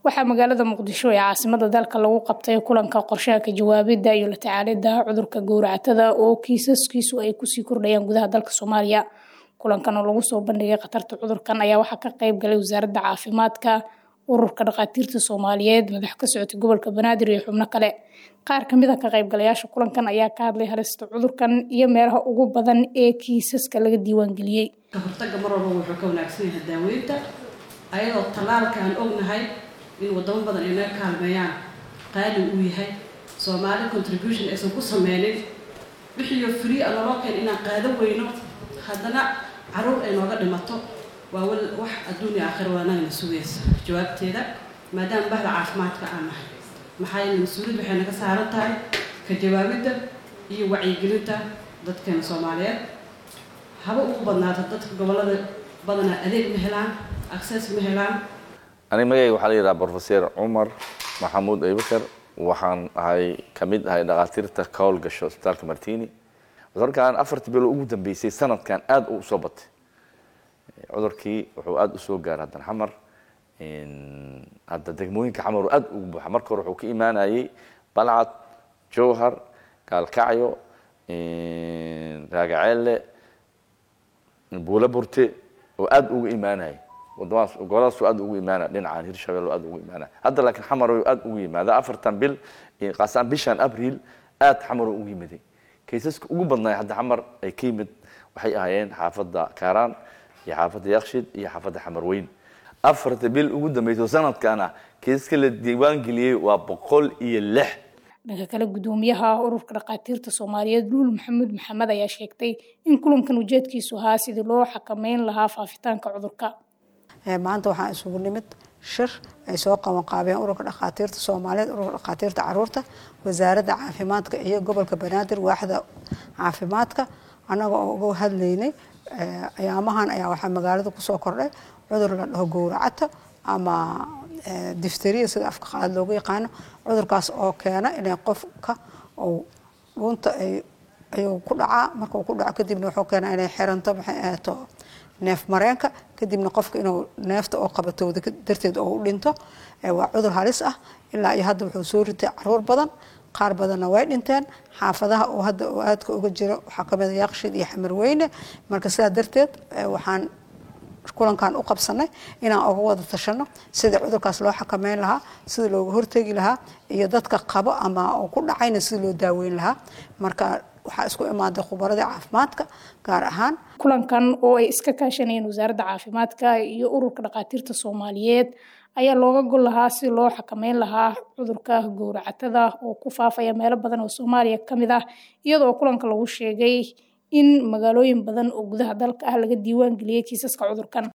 waxaa magaalada muqdisho ee caasimada dalka lagu qabtay kulanka qorshaha ka jawaabida iyo la tacaalida cudurka gowracatada oo kiisaskiisu ay kusii kordhayaan gudaha dalka soomaaliya kulankan oo lagu soo bandhigay khatarta cudurkan ayaa waxaa ka qayb galay wasaaradda caafimaadka ururka dhakhaatiirta soomaaliyeed madax ka socotay gobolka banaadir iyo xubno kale qaar kamid a ka qaybgalayaasha kulankan ayaa ka hadlay halista cudurkan iyo meelaha ugu badan ee kiisaska laga diiwaangeliyey ka hortagga mar walba wuxuu ka wanaagsan yahay daaweynta ayadoo tallaalka aan ognahay in wadamo badan ay naga kaalmeeyaan qaali uu yahay soomaali contribution aysan ku sameynin wixiiyo free a naloo keen inaan qaado weyno haddana caruur ay nooga dhimato waa wax adduunya aakhira waanagana sugaysa jawaabteeda maadaama bahda caafimaadka aan nahay maxaa yeele mas-uuliyad waxay naga saaran tahay ka jawaabidda iyo wacyigelinta dadkeena soomaaliyeed haba ugu badnaata dadka gobollada badanaa adeeg ma helaan access ma helaan aniga magayga waxaa la yidhaha brofeser cumar maxamuud abubakar waxaan ahay kamid ahay dhakhaatiirta ka howlgasho isbitaalka martini cudurkan afartii bilo ugu dambeysay sanadkan aada u soo batay cudurkii wuxuu aada usoo gaaray haddan xamar hadda degmooyinka xamar oo aada ugu buuxa marka hore wuxuu ka imaanayey balcad jowhar gaalkacyo raagaceelle buula burte oo aada ugu imaanayay wadamadaas goboladaas aada ugu imaanaya dhinacaan hirshabelle aada ugu imaanaya hadda laakiin xamar aada ugu yimaada afartan bil qaasaan bishan abriil aada xamar ugu yimiday kaysaska ugu badnaay hadda xamar ay ka yimid waxay ahaayeen xaafadda kaaraan iyo xaafadda yakshid iyo xaafadda xamarweyn afarta bil ugu dambeyso sanadkan ah kaysaska la diiwaangeliyey waa boqol iyo lix dhanka kale gudoomiyaha ururka dhakhaatiirta soomaaliyeed luul maxamuud maxamed ayaa sheegtay in kulankan ujeedkiisu ahaa sidii loo xakameyn lahaa faafitaanka cudurka maanta waxaa isugu nimid shir ay soo qaban qaabeen ururka dhakhaatiirta soomaaliyeed ururka dhakhaatiirta caruurta wasaaradda caafimaadka iyo gobolka banaadir waaxda caafimaadka annaga oo uga hadlaynay ayaamahan ayaa waxaa magaalada kusoo kordhay cudur la dhaho gowracata ama difteriya sida afka qaad loogu yaqaano cudurkaas oo keena inay qofka uu dhuunta ayuu ku dhacaa markuu ku dhaco kadibna wuxuu keenaa inay xiranto maxay ahaato neef mareenka kadibna qofka inuu neefta oo qabatowda darteed oo u dhinto waa cudur halis ah ilaa iyo hadda wuxuu soo ritay caruur badan qaar badanna way dhinteen xaafadaha oo hadda oo aadka uga jiro waxaa kamid a yaaqshid iyo xamarweyne marka sidaa darteed waxaan kulankan u qabsanay inaan uga wada tashano sidii cudurkaas loo xakameyn lahaa sida looga hortegi lahaa iyo dadka qabo ama ku dhacayna sida loo daaweyn lahaa marka waxaa isku imaaday khubaradii caafimaadka gaar ahaan kulankan oo ay iska kaashanayeen wasaaradda caafimaadka iyo ururka dhakhaatiirta soomaaliyeed ayaa looga gol lahaa si loo xakameyn lahaa cudurka gowracatada oo ku faafaya meelo badan oo soomaaliya ka mid ah iyadoo kulanka lagu sheegay in magaalooyin badan oo gudaha dalka ah laga diiwaan geliyey kiisaska cudurkan